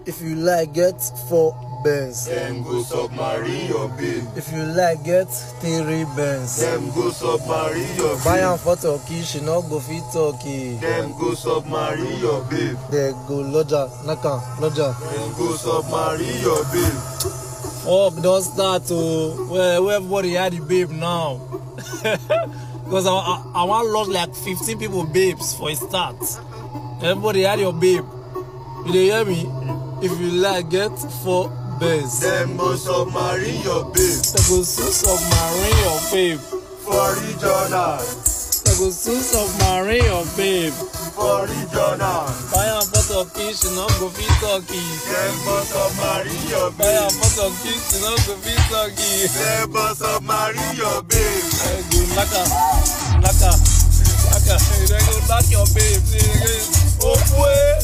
If you like, get four Benz. Dem go submarine your babe. If you like, get three Benz. Dem go submarine your Buy babe. am for Turkey, she no go fit Turkey. Dem go submarine your babe. They go lodger, knock am, lodger. Dem go submarine your babe. Fuck don start o. Where where everybody had the babe now. Because I, I, I wan lost like fifteen people babes for a start. Everybody had your babe. You dey hear me? If you like, get four Benz. Dem go submarine your babe. They go soon submarine your babe. For Jordan. They go soon submarine your babe. For Jordan. Buy am for Turkey, she no go fit Turkey. Dem go submarine your Buy am babe. for Turkey, she no go fit Turkey. Dem go submarine your babe. They go knack am, knack am, knack am. They go knack your babe. They go, oh, boy.